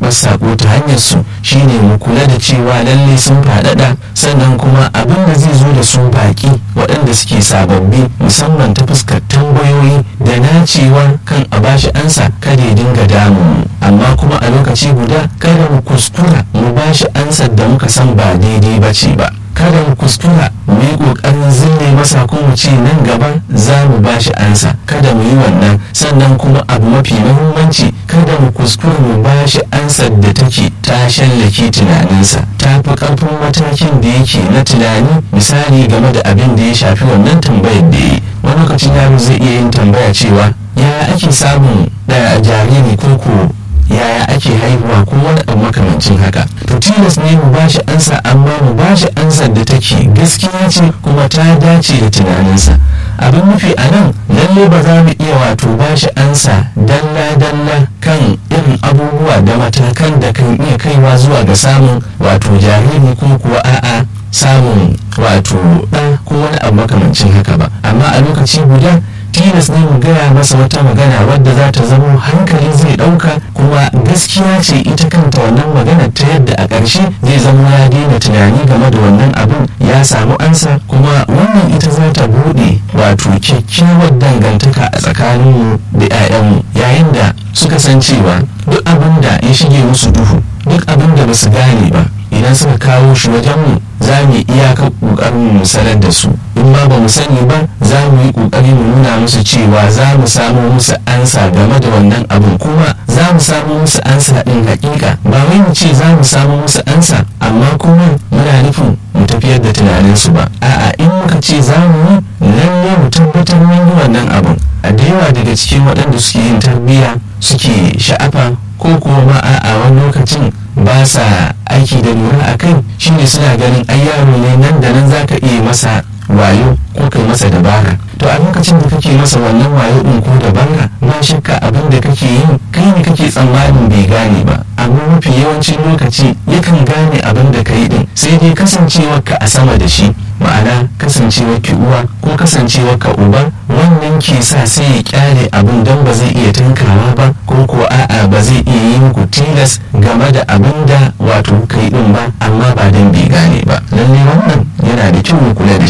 karɓar sako ta hanyar su shine mu kula da cewa lalle sun faɗaɗa sannan kuma abin da zai zo da su baƙi waɗanda suke sababbi musamman ta fuskar tambayoyi da nacewa kan a bashi ansa kada ya dinga damu amma kuma a lokaci guda kada mu kuskura mu bashi ansar da muka san ba daidai ba ce ba kada mu kuskura mu yi kokarin zille masa ko mu ce nan gaba za mu ba shi ansa kada mu yi wannan sannan kuma abu mafi muhimmanci kada mu kuskura mu ba shi ansar da take ta shallake tunaninsa ta fi karfin matakin da yake na tunani misali game da abin da ya shafi wannan tambayar da yi wani lokacin yaro zai iya yin tambaya cewa ya ake samun da jariri ko ko yaya ake haihuwa ko wani abu makamancin haka to tilas ne mu bashi ansa amma mu bashi ansar da take gaskiya ce kuma ta dace da tunaninsa abin nufi a nan lalle ba za mu iya wato bashi ansa dalla dalla kan irin abubuwa da matakan da kan iya kaiwa zuwa ga samun wato jariri ko kuwa a'a samun wato ɗa ko wani abu makamancin haka ba amma a lokaci guda tilas ne mu gaya masa wata magana wadda za ta zamo hankali zai ɗauka kuma gaskiya ce ita kanta wannan magana ta yadda a ƙarshe zai zamo ya daina tunani game da wannan abin ya samu ansa kuma wannan ita za ta buɗe wato kyakkyawar dangantaka a tsakaninmu da 'ya'yanmu yayin da suka san cewa duk abin da ya shige musu duhu duk abin da ba su gane ba idan suka kawo shi wajenmu za mu iyaka ƙoƙarin mu sanar da su in ma ba mu sani ba za mu yi ƙoƙari mu nuna musu cewa za mu samo musu ansa game da wannan abin kuma za mu samo musu ansa ɗin hakika ba wai mu ce za mu samo musu ansa amma kuma muna nufin mu tafiyar da tunaninsu ba a'a in muka ce za mu yi lalle mu tabbatar mun yi wannan abin a da yawa daga cikin waɗanda suke yin tarbiyya suke sha'afa ko kuma ma a wani lokacin ba sa aiki da lura a kai shine suna ganin ai yaro ne nan da nan zaka iya masa wayo ko kai masa dabara to a lokacin da kake masa wannan wayo din ko dabara ba shakka abin da kake yi kai ne kake tsammanin bai gane ba amma mafi yawancin lokaci yakan gane abin da kai din sai dai kasancewar ka a sama da shi ma'ana kasancewar ki uwa ko kasancewar ka uba wannan ke sa sai ya kyale abin don ba zai iya tankawa ba ko ko a'a ba zai iya yi muku tilas game da abin da wato kai din ba amma ba don bai gane ba lalle wannan yana da kyau mu kula da